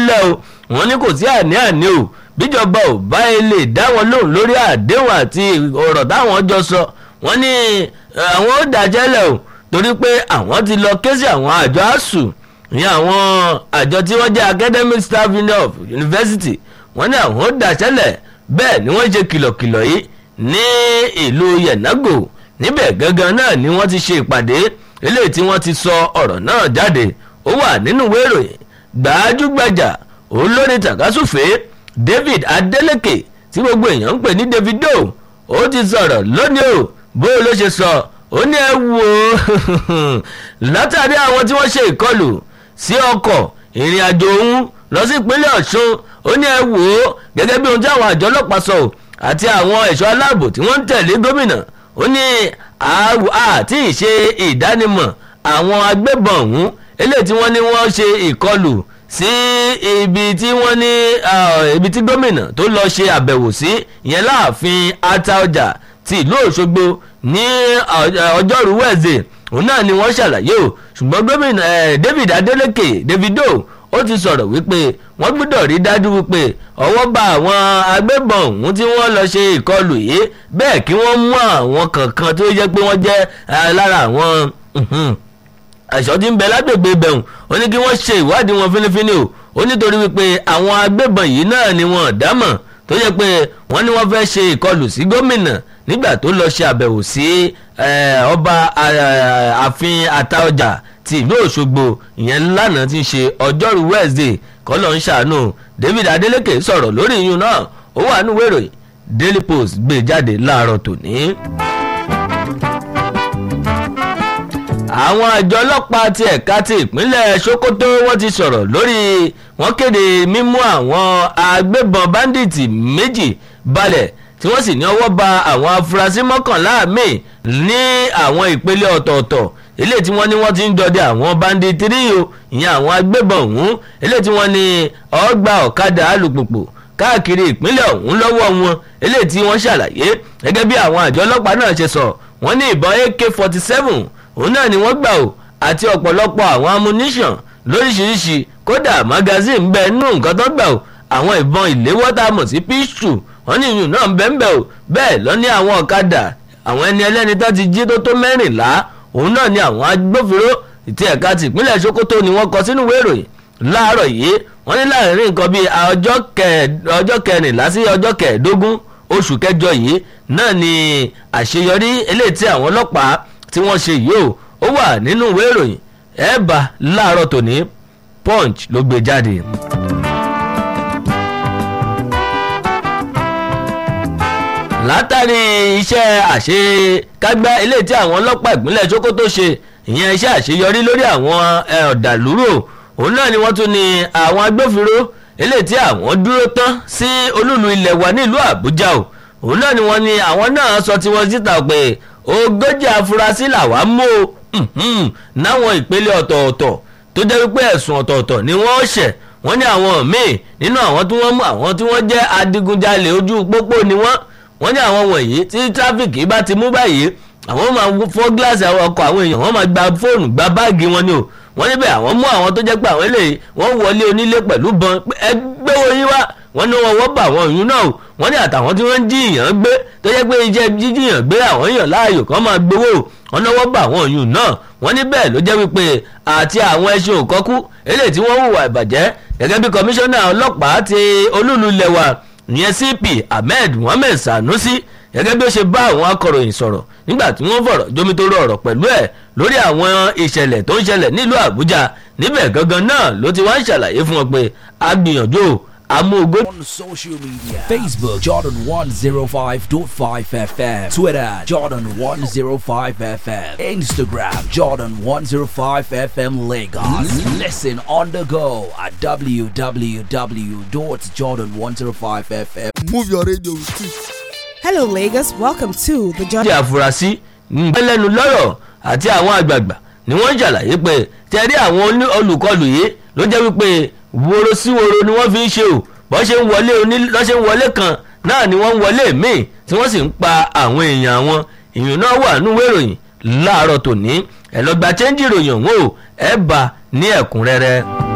lẹ̀ o wọ́n ní kò sí àní-àní o bíjọba ò bá lè dá wọn lóhùn lórí àdéhùn àti ọ̀rọ̀ táwọn jọ sọ wọ́n ní àwọn ó dájẹ́lẹ̀ o torí pé àwọn ti lọ ké sí àwọn àjọ asuu ní àwọn àjọ tí wọ́n jẹ́ academic staff union of university wọ́n ní àwọn ó dájẹ́lẹ̀ bẹ́ẹ̀ ni wọ́n ṣe kìlọ̀kìlọ̀ yìí ní ìlú yenago níbẹ̀ gangan náà ni wọ́n ti ṣe ìpàdé eléyìí tí wọ́n ti sọ ọ̀rọ̀ náà jáde ó wà nínú ìwé ìròyìn gbajúgbajà olórin tàkásùfé david adeleke tí gbogbo èèyàn ń pè ní davido ó ti sọ̀rọ̀ lónìí o bó ló ṣe sọ ó ní ẹ wò ó látàrí àwọn tí wọ́n ṣe ìkọlù sí ọkọ̀ ìrìn àjò òun lọ sí ìpínlẹ̀ ọ̀ṣun ó ní ẹ wò ó gẹ́gẹ́ bí ohun tí àwọn àjọ ọlọ́pàá sọ àti àwọn ẹ̀ṣọ́ aláàbò tí wọ́n ń tẹ̀lé gómìnà ó ní àti ìṣe ìdánimọ̀ àwọn agbébọn ọ̀hún eléyìí tí wọ́n ní wọ́n ṣe ìkọlù sí ibi tí wọ́n ní ibi tí gómìnà tó lọ ṣe àbẹ̀wò sí ìyẹn láàfin ataọjà ti ìlú òṣogbo ní ọjọ́rú wẹ̀zẹ̀ òun náà ni wọ́n ṣàlàyé o ṣùgbọ́n gómìnà david adeleke davido ó ti sọ̀rọ̀ wípé wọ́n gbọ́dọ̀ rí dájú wípé ọwọ́ bá àwọn agbébọn ọ̀hún tí wọ́n lọ ṣe ìkọlù yìí bẹ́ẹ̀ kí wọ́n mú àwọn kankan tó jẹ́ pé wọ́n jẹ́ lára àwọn àṣọ tí ń bẹ lágbègbè ibẹ̀hùn ó ní kí wọ́n ṣe ìwádìí wọn fínífíní o ó nítorí wípé àwọn agbébọn yìí náà ni wọn dámọ̀ tó yẹ pé wọ́n ní wọ́n fẹ́ ṣe ìkọlù sí gómìnà nígbà tó lọ ṣe àbẹ̀wò sí ọba ààfin àtaọjà ti ìlú òṣogbo ìyẹn lánàá ti ń ṣe ọjọ́rú wednesday kọ́lọ́ ń ṣàánú david adeleke sọ̀rọ̀ lórí iyún náà ó wà nínú ìròyìn daily post gbé jáde láàárọ̀ tòní. àwọn àjọ ọlọ́pàá ti ẹ̀ka ti ìpínlẹ̀ sokoto wọ́n ti sọ̀rọ̀ lórí wọ́n kéde mímú àwọn agbébọn báńdíìtì méjì balẹ̀ tí wọ́n sì ní ọwọ́ ba àwọn afurasí mọ́kànlá míì ní àwọn ìpele ọ̀tọ̀ọ̀tọ̀ eléyìí tí wọ́n ní wọ́n ti ń dọdẹ àwọn banditiri o ìyẹn àwọn agbébọn ọ̀hún eléyìí tí wọ́n ní ọgbà ọ̀kadà alùpùpù káàkiri ìpínlẹ̀ ọ̀hún lọ́wọ́ wọn eléyìí tí wọ́n ṣàlàyé gẹ́gẹ́ bí àwọn àjọ ọlọ́pàá náà ṣe sọ wọ́n ní ìbọn ak forty seven òun náà ni wọ́n gbà o àti ọ̀pọ̀lọpọ̀ àwọn ammunition lóríṣiríṣi kódà magazine bẹ́ẹ̀ nù nǹkan tó gbà o àwọn ìbọn ìléwọ́ tá a mọ̀ sí pistol wọ́n ní ìyún náà bẹ́ẹ̀ o bẹ́ẹ̀ lọ ní àwọn ọ̀kadà àwọn ẹni ẹlẹ́ni tó ti jí tó tó mẹ́rìnlá òun náà ni àwọn agbófinró ti ẹ̀ka ti ìpínlẹ̀ sokoto ni wọ́n kọ sínú ìwé ìròyìn láàárọ̀ yìí wọ́n ní láàrin nǹkan bíi ọjọ́ kẹrìnlá sí ọjọ́ kẹẹ̀ẹ́dógún oṣù kẹjọ yìí náà ni àṣeyọrí eléyìí tí àwọn ọlọ́pàá tí wọ́n ṣe yìí o ó wà nínú ìwé ìròyìn ẹ̀ẹ́bà láàárọ̀ tòní punch ló gbé jáde. látàrí iṣẹ́ àṣekágbá eléyìí tí àwọn ọlọ́pàá ìpínlẹ̀ sokoto ṣe ìyẹn iṣẹ́ àṣeyọrí lórí àwọn ọ̀dàlúrò òun náà ni wọ́n tún ní àwọn agbófinró eléyìí tí àwọn dúró tán sí olúlu ilẹ̀ wa nílùú àbújá o òun náà ni wọ́n ní àwọn náà sọ tí wọ́n síta pé ogójì afurasí làwa mú o náwọn ìpele ọ̀tọ̀ọ̀tọ̀ tó jẹ́ wípé ẹ̀sùn ọ̀tọ̀ọ̀tọ̀ ni wọ́n ṣẹ̀ wọ́n ní àwọn míì nínú àwọn tí wọ́n mú àwọn tí wọ́n jẹ́ adigunjalè ojú pópó ni wọ́n wọ́n ní àwọn wọ̀nyí tí tráfíkì bá ti mú báyìí àwọn máa fọ́ gíláàsì àwọn ọkọ̀ àwọn èèyàn wọ́n máa gba fóònù gba báàgì wọn ni o wọ́n níbẹ̀ àwọn mú àwọn tó jẹ́ pé àwọn eléyìí wọ́n wọlé onílé pẹ̀lú bọn ẹgbẹ́ wo yín wá wọ́n ní wọ́n wọ́n bá àwọn òyìn náà o wọ́n ní àtàwọn tí wọ́n ń jí ìyàn gbé tó jẹ́ pé iṣẹ́ jíjìyàn gbé àwọn èèyàn láàyò kan máa gbowó wọ́n náwó bá àwọn òyìn náà wọ́n ní bẹ́ẹ̀ ló jẹ́ wípé àti àwọn ẹṣin òkọ́kú eléyìí tí wọ́n hùwà ìbàjẹ́ gẹ́gẹ́ bí kọmíṣánná ọlọ́pàá ti olúlu lẹ̀wà ìyẹn cp ahmed mohammed sanusi gẹ́gẹ́ bí ó ṣe bá àwọn akọ̀ròyìn sọ̀rọ̀ nígbà tí wọ́n fọ̀rọ̀ jomitoro ọ̀rọ̀ pẹ̀lú ẹ̀ lórí àwọn ìṣẹ̀lẹ̀ tó ń ṣẹlẹ̀ nílùú àbújá níbẹ̀ gangan náà ló ti wá ń ṣàlàyé fún wọn pé a gbìyànjú amóhùngó. On social media Facebook Jordan 105.5 FM Twitter Jordan 105 FM Instagram Jordan 105 FM Lagos Listen on the go at www.jordan105fm Move your radio with it. Hello, Lagos. Welcome to the Jordan. jẹ́ àfúrásì ńgbẹ́lẹ́nu lọ́rọ̀ àti àwọn àgbààgbà ni wọ́n ń ṣàlàyé pé tẹ̀rí àwọn oní- olùkọlù yìí ló jẹ́ wípé woro sí woro ni wọ́n fi ń ṣe o bọ́n ṣe ń wọlé oní lọ́ ṣe ń wọlé kan náà ni wọ́n ń wọlé míì tí wọ́n sì ń pa àwọn èèyàn wọn ìyún náà wà nínú ìwé ìròyìn láàárọ̀ tòní ẹ̀ lọ́gbà chẹ́ńjì ìròyìn ọ̀hún o ẹ̀ bá ní ẹ̀kúnrẹ́rẹ́.